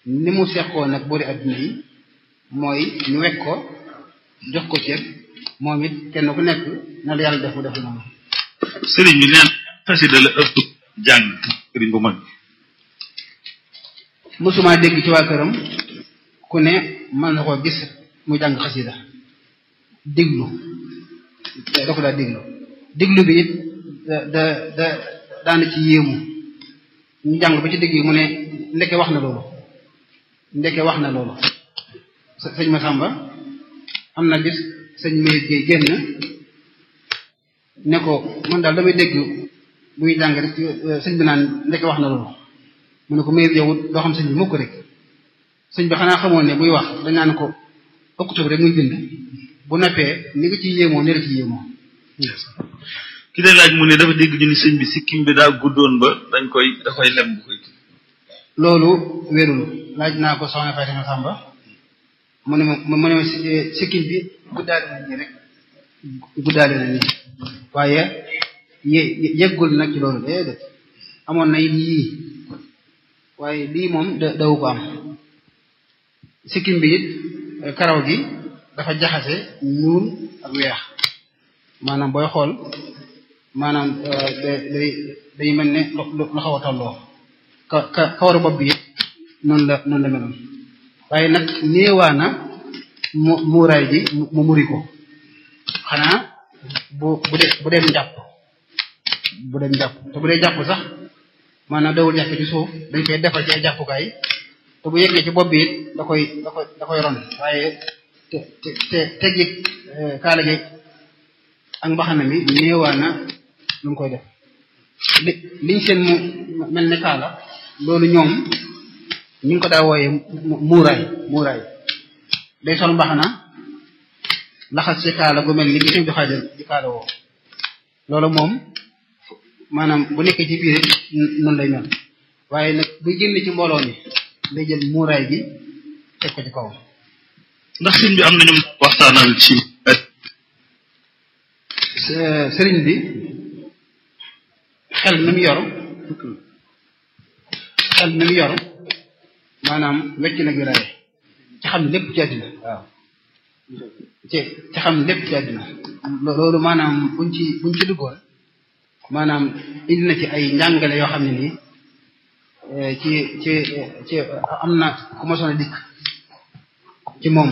ni mu seqoo nag boori adduna yi mooy ñu wekk ko jox ko cër moom it kenn ku nekk na la yàlla def mu def noonu sëriñ bi neen xasida la ëpp jàng sëriñ bu mag mësuma dégg ci waa këram ku ne mën na koo gis mu jàng xasida déglu da ko daa déglu déglu bi it da da da daana ci yéemu ñu jàng ba ci dégg yi mu ne ndeke wax na loolu ndeke wax na loolu sëñ Masamba am na bis sëñ Mayit Gueye génn ne ko man daal damay dégg buy jàng rek sëñ bi naan ndeke wax na loolu mu ne ko Mayit yow doo xam sëñ bi mukk rek sëñ bi xanaa xamoon ne buy wax dañ naan ko octobre rek muy bind bu noppee ni nga ci yéemoo ne la ci yéemoo ki day laaj mu ne dafa dégg ñu ni sëñ bi sikkim bi daa guddoon ba dañ koy da koy lem bu koy loolu wérul laaj naa ko soxna Fatima Samba mu ne ma mu ne ma sikkim bi guddaale na nii rek guddaale na nii waaye yé yëggul nag ci loolu déedéet amoon na it yii waaye lii moom da dawu ko am sikkim bi it karaw gi dafa jaxase ñuul ak weex maanaam booy xool maanaam day day mel ne lu xaw a tolloo ka ka kawaru bopp bi it noonu la noonu la meloon waaye nag néewaana mu muuraay ji mu muri ko xanaa bu bu dee bu dem jàpp bu dem jàpp te bu dee jàpp sax maanaam dawul jàpp ci suuf dañ koy defal ci ay jàppukaay te bu yeggee ci bopp bi it da koy da koy da koy ron waaye te te te teggi kaala gi ak mbaxana mi néewaana lu mu koy def li liñ seen mu mel ne kaala loolu ñoom ñu ngi ko daa wooyee muuraay muuraay day sol mbaxana laxas ci kaala gu mel ni gi sëñ bi xaajal di kaala woo loolu moom maanaam bu nekkee ci biir noonu lay mel waaye nag bu génn ci mbooloo mi day jël muuraay gi teg ko ci kaw ndax sëñ bi am na ñoom waxtaanal ci sëriñ bi xel mi mu yor xel mi mu yor maanaam wecc na wilaaye ci xam lépp ci àddina waaw ci ci xam lépp ci àddina loolu maanaam buñ ci buñ ci duggoon maanaam indi na ci ay njàngale yoo xam ne nii ci ci ci am na ku ma soon a dikk ci moom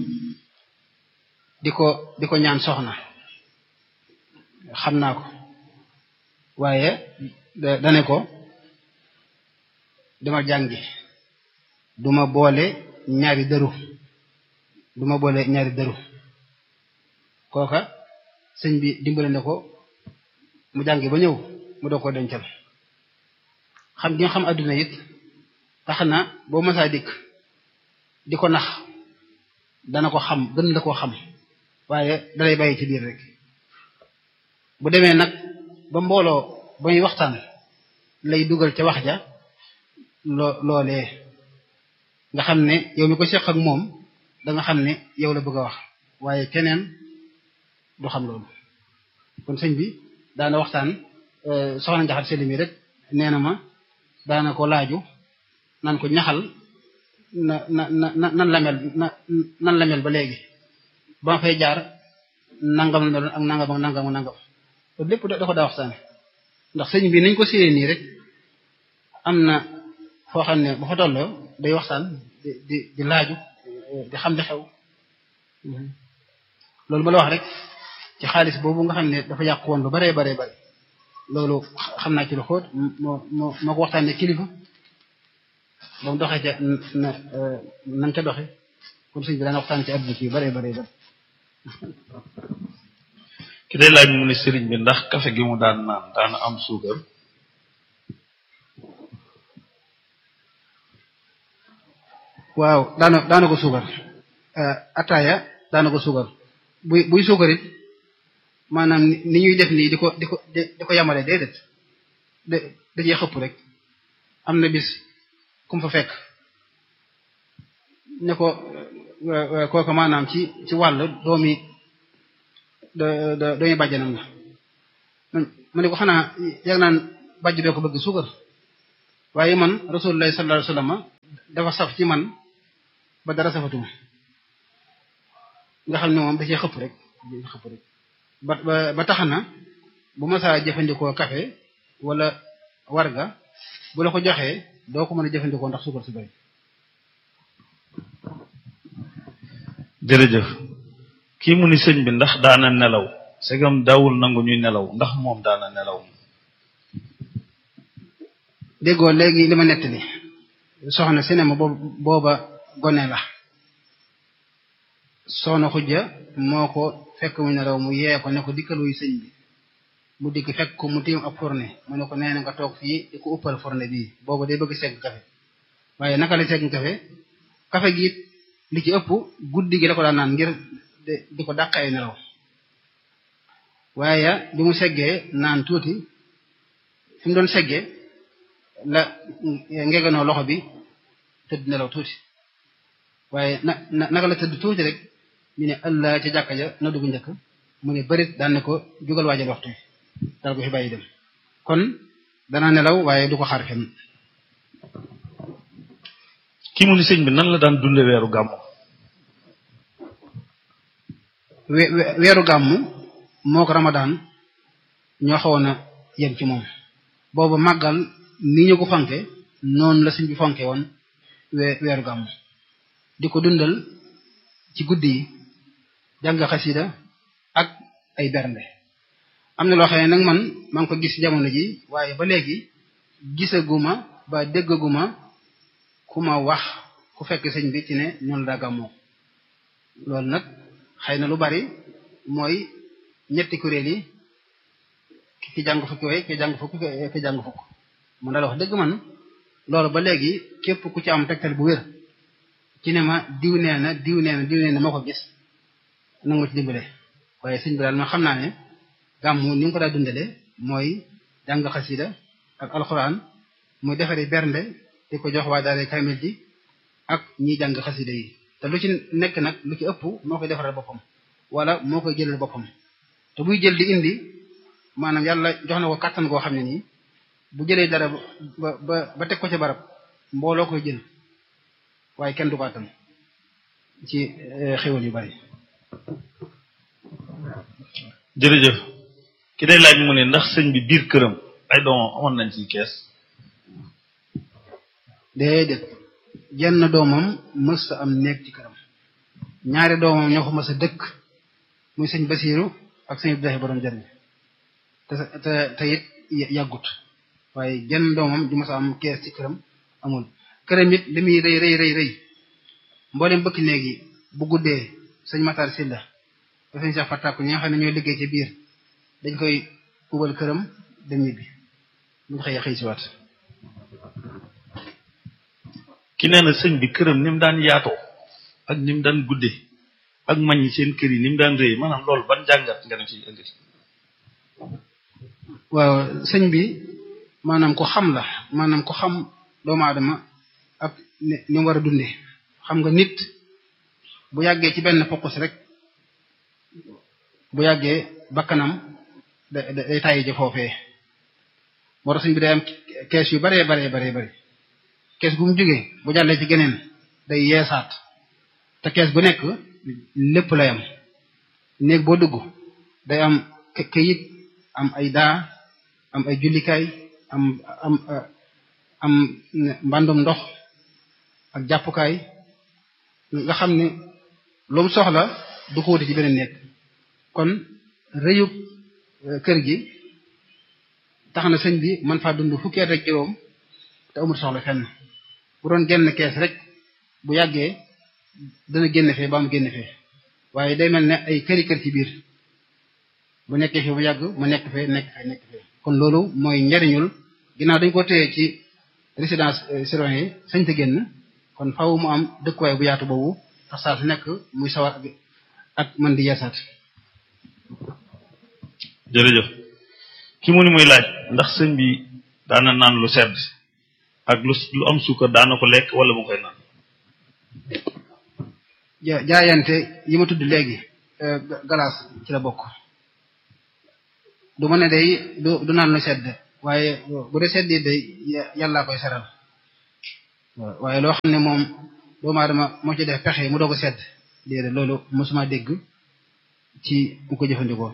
di ko di ko ñaan soxna xam naa ko waaye dane ko dama jàngi duma boole ñaari dëru duma boole ñaari dëru kooka sëñ bi dimbale ne ko mu jàngi ba ñëw mu doo ko dencal xam gi nga xam adduna it tax na boo masaa dikk di ko nax dana ko xam gën la ko xam waaye dalay bàyyi ci biir rek bu demee nag ba mbooloo ba muy waxtaan lay dugal ca wax ja loo loolee nga xam ne yow mi ko seq ak moom da nga xam ne yow la bëgg a wax waaye keneen du xam loolu kon sëñ bi daana waxtaan soxna njaxat seli mi rek nee na ma daana ko laaju nan ko ñaxal na na na nan la mel na nan la mel ba léegi ba ma fay jaar nangam la meloon ak nangam ak nangam ak nangam loolu lépp da ko daa waxtaane ndax sëñ bi nañ ko séyee nii rek am na foo xam ne bu fa tolloo day waxtaan di di di laaju di xam di xew loolu ma la wax rek ci xaalis boobu nga xam ne dafa yàqu woon lu baree baree bare loolu xam naa ci lu xóot moo moo moo ko waxtaanee kilifa ba mu doxee ca na nan ca doxe comme sëñ bi daan waxtaan ci àdduna ci yu baree baree bare ki day laaj mu ne sëriñ bi ndax kafe gi mu daan naan daan am suukar waaw daana daana ko suukar ataaya daana ko suukar buy buy suukar it maanaam ni ñuy def nii di ko di ko di ko yamale déedéet da dajee xëpp rek am na bis ku mu fa fekk ne ko kooku maanaam ci ci wàll doomi da da doomi bàjjanam la ma ne ko xanaa yàgg naan bàjj doo ko bëgg suukar waaye man rasulullah sallallahu alayhi wasallam dafa saf ci man ba dara safatuma nga xam ne moom da cee xëpp rek xëpp rek ba ba ba tax na bu ma saa jëfandikoo café wala warga bu la ko joxee doo ko mën a jëfandikoo ndax suukar si bëri jërëjëf kii mu ni sëñ bi ndax daana nelaw segam daawul nangu ñuy nelaw ndax moom daana nelaw déggoo léegi li ma nettali soxna cinéma booba gone la soxna xujja moo ko fekk mu nelaw mu yee ko ne ko dikkaluy sëñ bi mu dikk fekk ko mu tiim ab fourne mu ne ko nee na nga toog fii di ko uppal fourne bii boobu day bëgg segg kafe waaye naka la segg kafe kafe gi it li ci ëpp guddi gi la ko daan naan ngir di ko dàq ay nelaw waaye bi mu seggee naan tuuti fi mu doon seggee la ngeganoo loxo bi tëdd nelaw tuuti waaye na naka la tëdd tuuti rek ñu ne allah ca jàkka ja na dugg njëkk mu ne bërit daan ne ko jugal waajal waxtu wi dal ko fi bàyyi dem kon dana nelaw waaye du ko xaar fenn kii mu ni sëñ bi nan la daan dunde weeru gàmmu weeru gàmmu moo ko ramadaan ñoo xawoon a yem ci moom boobu màggal ni ñu ko fonke noonu la sëñ bi fonke woon weeru gàmmu di ko dundal ci guddi yi jàng xasida ak ay bernde am na loo xam ne nag man maa ngi ko gis jamono ji waaye ba léegi gisaguma ba déggaguma ku ma wax ku fekk sëñ bi ci ne noonu daa gàmmoo loolu nag xëy na lu bari mooy ñetti kuréel yi ki jàng fukki way ki jàng fukk ki jàng fukk man daal wax dëgg man loolu ba léegi képp ku ci am tegtal bu wér ci ne ma diw nee na diw nee na diw nee na moo ko gis nangu ci dimbale waaye sëñ bi daal ma xam naa ne gàmmu ni nga ko daa dundale mooy jàng xasida ak alxuraan muy defari bernde di ko jox waa daara kamil ji ak ñiy jàng xasida yi te lu ci nekk nag lu ci ëpp moo koy defaral boppam wala moo koy jëlal boppam te buy jël di indi maanaam yàlla jox na ko kàttan goo xam ne nii bu jëlee dara ba ba ba teg ko ci barab mbooloo koy jël waaye kenn du ko attan ci xéwal yu bari jërëjëf ki day laaj mu ne ndax sëñ bi biir këram ay doomam amoon nañ ci kees déedéet jenn doomam mës a am nekk ci këram ñaari doomam ñoo ko mës a dëkk muy sëñ Basiiru ak sëñ Abdoulaye borom jariñ te te te it yàggut waaye jenn doomam ju mës a am kees ci këram amul këram it li muy rëy rëy rëy rëy mboolem bëkk néeg yi bu guddee sëñ Matar Silla te sëñ Cheikh Fatakku ñi nga xam ne ñooy liggéey ci biir dañ koy ubal këram dem ñibbi buñ xëyee xëy si waat ki nee na sëñ bi këram ni mu daan yaatoo ak ni mu daan guddee ak mañ ñi seen kër yi ni mu daan rëy maanaam loolu ban jàngat nga ne ci indi waaw sëñ bi maanaam ko xam la maanaam ko xam doomu aadama ak ni mu war a dundee xam nga nit bu yàggee ci benn focus rek bu yàggee bakkanam da day tàyyi ji foofee moo tax sëñ bi day am kees yu baree baree baree bari kees gu mu jógee bu jàllee ci geneen day yeesaat te kees bu nekk lépp lay am néeg boo dugg day am këyit am ay daa am ay jullikaay am am am mbàndum ndox ak jàppukaay nga xam ne lu mu soxla du ko wuti ci beneen néeg kon rëyub kër gi tax na sëñ bi man faa dund fukki at ak juróom te amul soxla fenn bu doon génn kees rek bu yàggee dana génn fee ba mu génn fee waaye day mel ne ay këri kër ci biir bu nekkee fee bu yàgg mu nekk fee nekk fee nekk fee kon loolu mooy njariñul ginnaaw dañ ko téye ci résidence surveillée yi sañ te génn kon faaw mu am dëkkuwaay bu yaatu boobu tax saa su nekk muy sawar ak ak man di yeesaat jërëjëf ki mu ni muy laaj ndax sëñ bi daana naan lu sedd ak lu lu am suukar daana ko lekk wala mu koy naan jaayante yi ma tudd léegi galaas ci la bokk du ma ne day du du naan lu sedd waaye bu dee sedd yi day yàllaa koy seral waaye loo xam ne moom doomu aadama moo ci def pexe mu doog a sedd déedéet loolu mosuma dégg ci mu ko jëfandikoo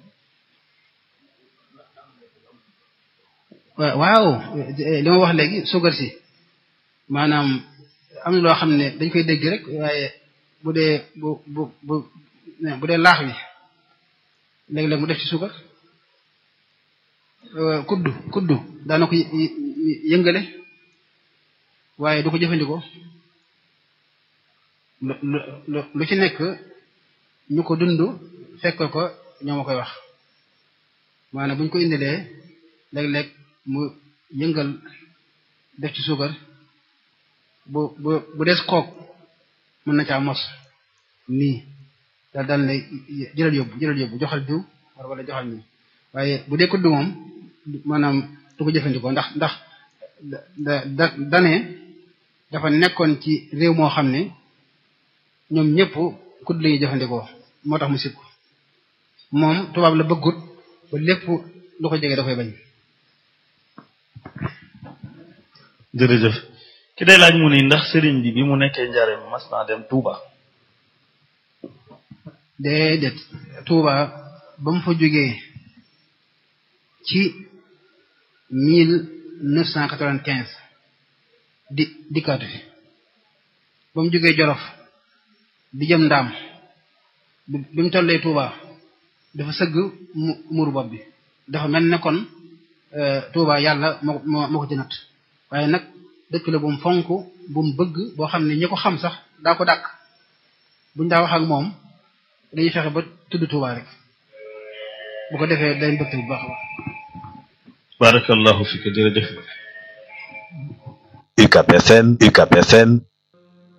waaw li ma wax léegi suukar si maanaam am na loo xam ne dañ koy dégg rek waaye bu dee bu bu bu bu dee laax wi léeg-léeg mu def ci suukar kuddu kuddu daana ko yëngale waaye du ko jëfandikoo lu lu lu ci nekk ñu ko dund fekk ko ñoo ma koy wax maanaam bu ñu ko indilee léeg-léeg mu yëngal def ci suukar bu bu bu des kook mën na caa mos nii daal daal ne jëlal yóbbu jëlal yóbbu joxal diw war wala joxal nii waaye bu dee kudd moom maanaam du ko jëfandikoo ndax ndax da da dane dafa nekkoon ci réew moo xam ne ñoom ñëpp kudd la ñuy jëfandikoo moo tax mu sib ko moom tubaab la bëggut ba lépp lu ko jege da koy bañ jërëjëf ki day laaj mu ni ndax sëriñ bi bi mu nekkee njaareem mas naa dem Touba. déedéet Touba ba mu fa jógee ci mille neuf cent quatre-vingt-quinze di dikkaatu fi ba mu jógee Jolof di jëm ndaam bi mu tollee Touba dafa sëgg mu muuru bopp bi dafa mel ne kon Touba yàlla moo moo moo ko ci natt waaye nag dëkk la bu mu fonk bu mu bëgg boo xam ne ñi ko xam sax daa ko dàkk buñ daa wax ak moom dañuy fexe ba tudd Touba rek bu ko defee day mbëgte bu baax a baax. barakallahu fika jërëjëf. UCAP FM UCAP FM